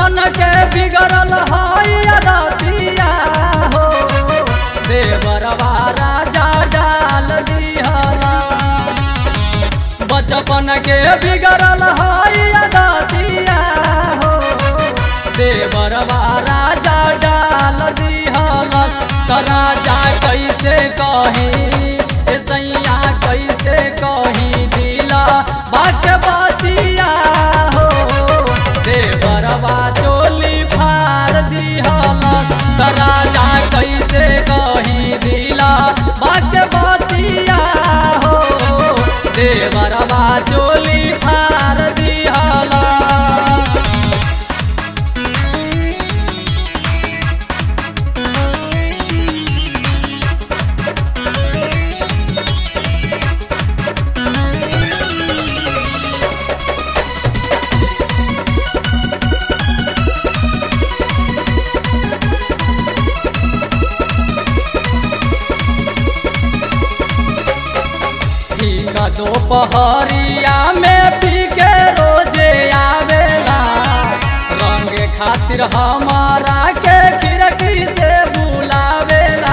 बचपन के बिगड़ल है अदतिया हो देवरवा राजा डाल दिहला बचपन के बिगड़ल है अदतिया हो देवरवा राजा डाल दिहला त राजा कैसे कही ए सैया कैसे कही दिला बाक बतिया हो देवरवा चोली फाड़ दिहला त राजा कैसे कही दिला बाक बतिया हो देवरवा चोली फाड़ दिहला ठीक दोपहरिया में पी के रोजे आवेला रंग खातिर हमारा के खिड़की से बुलावेला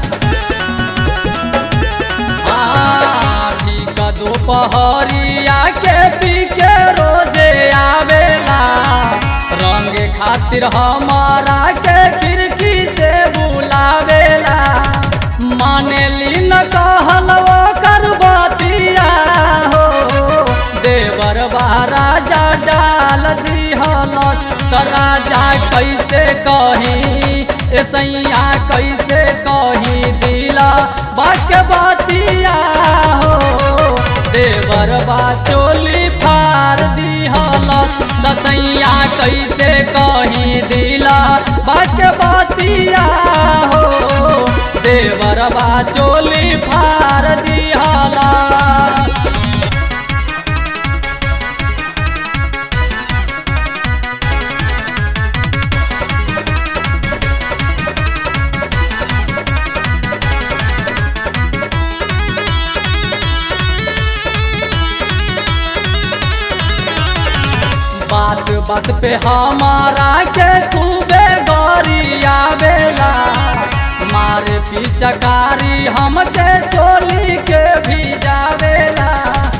हाँ, ठीक दोपहरिया के पी के रोजे आवेला रंग खातिर हमारा के खिड़की से बुलावेला माने लीन कहल कर बतिया हो देवर राजा डाल दिहल त राजा कैसे कही ए सैया कैसे कही दिला बाक बतिया हो देवर बा चोली फार दिहल त सैया कैसे कही दिला बाक बतिया हो देवर बा चोली फार दिहला बात बात पे हमारा के खूबे गरिया बेला मारे पिचकारी हमके चोली के भी जावेला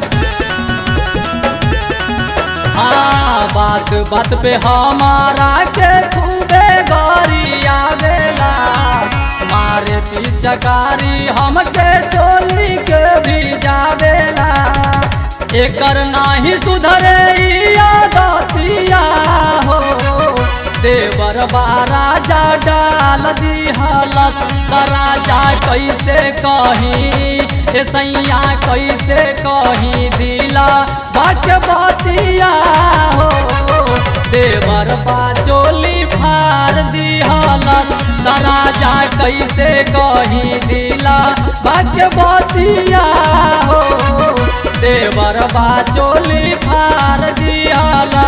हाँ बात बात पे हमारा के खूबे गरिया बेला मारे पिचकारी हमके चोली के भी जावेला एकर नाही सुधरे ई आदतिया हो देवर राजा डाल दिहलस त राजा कैसे कही ए सैया कैसे कही दिला बाक बतिया हो देवर बा चोली फार दिहलस त राजा कैसे कही दिला बाक बतिया हो देवर बा चोली फार दिहला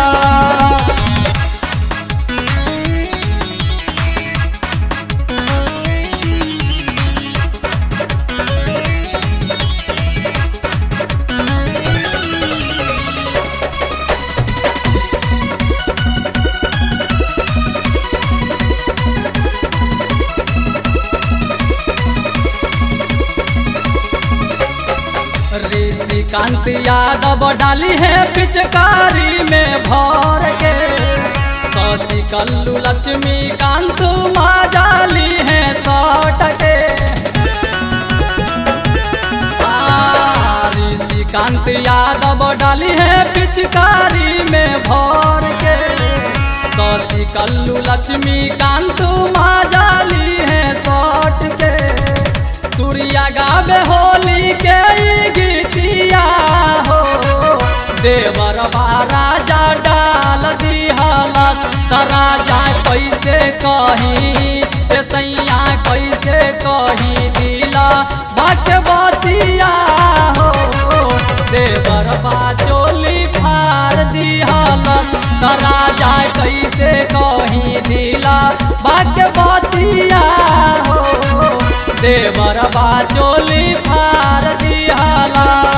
ऋषिकांत यादव डाली है पिचकारी में भर के सती कल्लू लक्ष्मी कांत माँ डाली है सौट के आ, ऋषिकांत यादव डाली है पिचकारी में भर के सती कल्लू लक्ष्मी कांत माँ डाली है सौट के सूर्या गावे होली के ई गीतिया हो देवर राजा डाल दिहलस त राजा कैसे कही ए सैया कैसे कही दिला बाक बतिया हो देवर बा चोली फार दिहलस त राजा कैसे कही दिला बाक बतिया हो देवर बा चोली फार दिहला